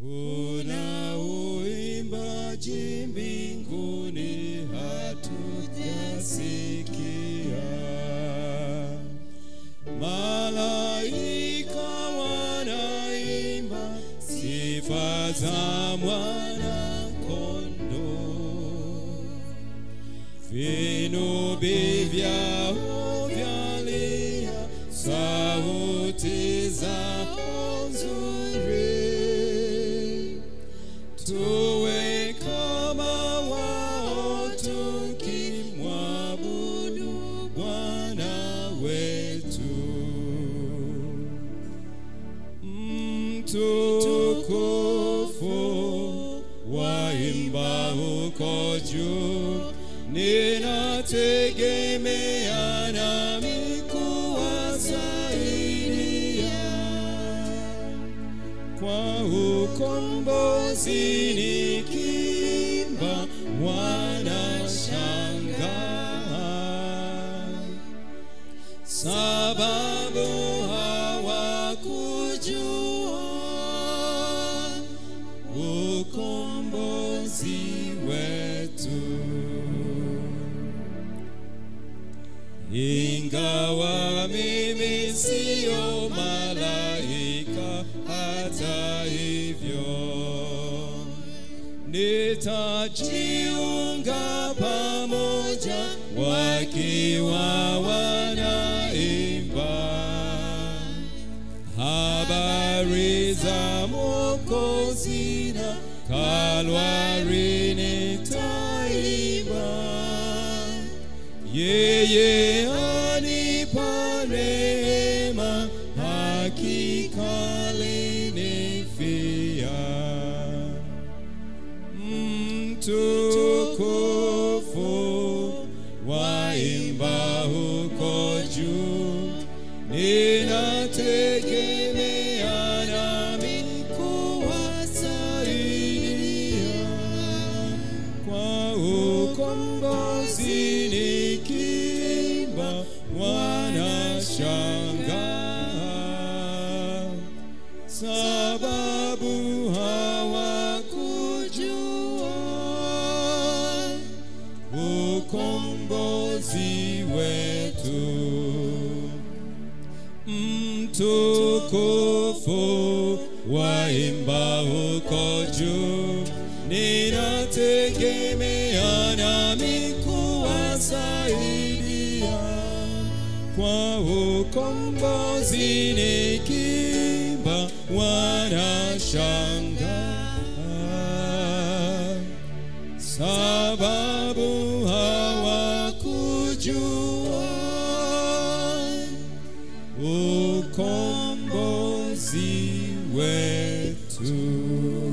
Kuna uimbaji mbinguni hatujasikia, malaika wanaimba sifa za mwana kondoo, vinubi vyao vyalia, sauti zao nzuri tuwe kama wao tukimwabudu Bwana wetu. Mtukufu waimba huko juu, ninategemea nami kuwasaidia kwa ukombozi nikimba wanashangaa sababu hawakujua ukombozi wetu ingawa mimi siyo malaika, hata hivyo nitajiunga pamoja wakiwa wanaimba habari za Mwokozi na Kalvari nitaimba yeye anipa rehema, hakika alinifia. Mtukufu waimba huko juu, ninategemea nami kuwasaidia kwa ukombozi nikimba wanashangaa sababu hawakujua ukombozi wetu mtukufu waimba huko juu, ninategemea nami kuwasaidia kwa ukombozi nikimba wanashangaa sababu hawakujua ukombozi wetu.